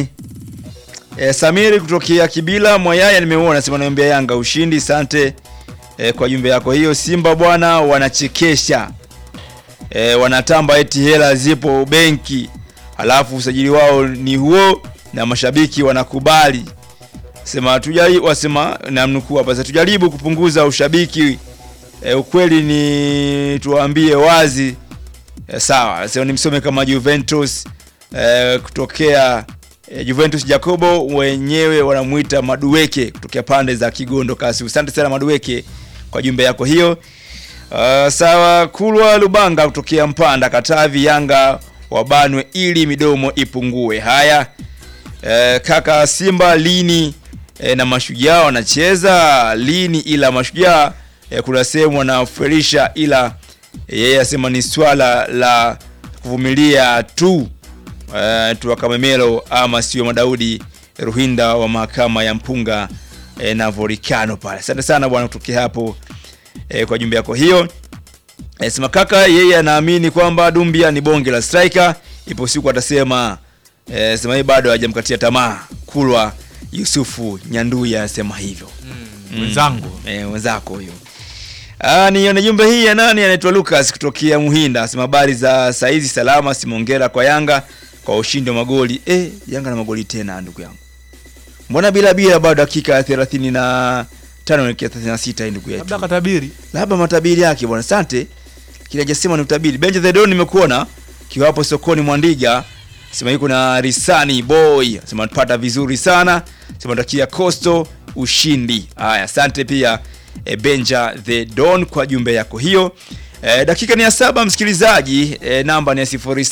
e, Samiri kutokea Kibila Mwayaya nimeona sema naombea Yanga ushindi. Asante e, kwa jumbe yako hiyo. Simba bwana wanachekesha e, wanatamba eti hela zipo benki, halafu usajili wao ni huo na mashabiki wanakubali. Sema tujali, wasema namnukuu hapa, sasa tujaribu kupunguza ushabiki e, ukweli ni tuwaambie wazi e, sawa. Sasa nimsome kama Juventus e, kutokea e, Juventus Jacobo wenyewe wanamuita Madueke kutokea pande za Kigondo Kasi. Asante sana Madueke kwa jumbe yako hiyo. Uh, sawa Kulwa Lubanga kutokea Mpanda Katavi, Yanga wabanwe ili midomo ipungue. Haya eh, kaka Simba lini eh, na mashujaa wanacheza lini? Ila mashujaa eh, kuna sehemu wanaferisha, ila eh, yeye asema ni swala la kuvumilia tu eh, tu Kamemelo ama sio Madaudi Ruhinda wa mahakama ya Mpunga eh, na Volcano pale. Asante sana bwana kutokea hapo eh, kwa jumbe yako hiyo. Eh, sema kaka yeye anaamini kwamba Dumbia ni bonge la striker, ipo siku atasema eh, sema yeye bado hajamkatia tamaa. Kulwa Yusufu Nyanduya anasema hivyo. Mm. Mwenzangu. Eh, wenzako huyo. Ah, nione jumbe hii ya nani anaitwa Lucas kutokea Muhinda. Asema habari za saizi salama, simongera kwa Yanga kwa ushindi wa magoli. Eh, Yanga na magoli tena ndugu yangu. Mbona bila bila bado dakika ya 30 na tano naelekea 36 hii ndugu yetu. Labda katabiri. Labda matabiri yake bwana. Asante. Kile hajasema ni utabiri. Benja the Don nimekuona kiwapo sokoni Mwandiga. Sema yuko na Risani Boy. Sema tupata vizuri sana. Sema takia Costo ushindi. Haya, asante pia e, Benja the Don kwa jumbe yako hiyo. E, dakika ni ya saba msikilizaji. E, namba ni ya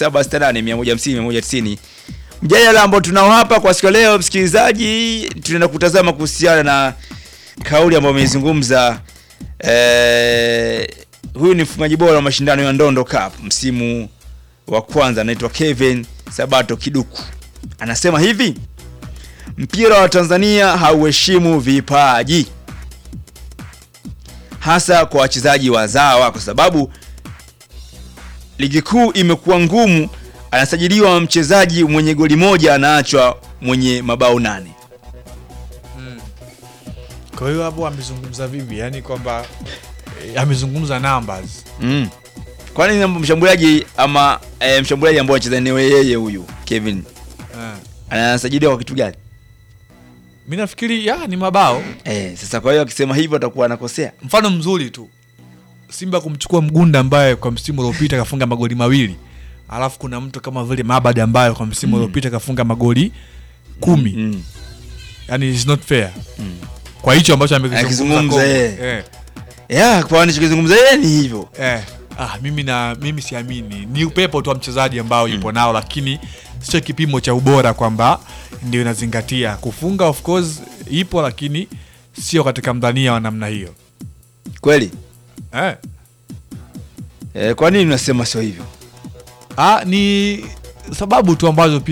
0768150190. Mjadala ambao tunao hapa kwa siku ya leo msikilizaji, tunaenda kutazama kuhusiana na kauli ambayo ameizungumza eh, huyu ni mfungaji bora wa mashindano ya Ndondo Cup msimu wa kwanza, anaitwa Kevin Sabato Kiduku. Anasema hivi, mpira wa Tanzania hauheshimu vipaji, hasa kwa wachezaji wazawa, kwa sababu ligi kuu imekuwa ngumu. Anasajiliwa mchezaji mwenye goli moja, anaachwa mwenye mabao nane. Kwa hiyo hapo amezungumza vipi? Yaani kwamba eh, amezungumza numbers. Mm. Kwani mshambuliaji ama e, mshambuliaji ambao anacheza ni yeye huyu Kevin Eh. anasajiliwa kwa kitu gani? mi nafikiri ya ni mabao Eh, sasa kwa hiyo akisema hivyo atakuwa anakosea. mfano mzuri tu simba kumchukua mgunda ambaye kwa msimu uliopita kafunga magoli mawili alafu kuna mtu kama vile mabad ambaye kwa msimu Mm. uliopita kafunga magoli kumi Mm. yani it's not fair kwa hicho ambacho amekizungumza Akizungumza Kongo. yeye. eh. Yeah, kwa anachokizungumza yeye ni hivyo. Eh. Ah, mimi na mimi siamini ni upepo tu wa mchezaji ambao yupo nao lakini sio kipimo cha ubora kwamba ndio inazingatia kufunga of course ipo lakini sio katika mdhania wa namna hiyo Kweli? eh. Eh, kwa nini unasema sio hivyo? Ah, ni sababu tu ambazo pia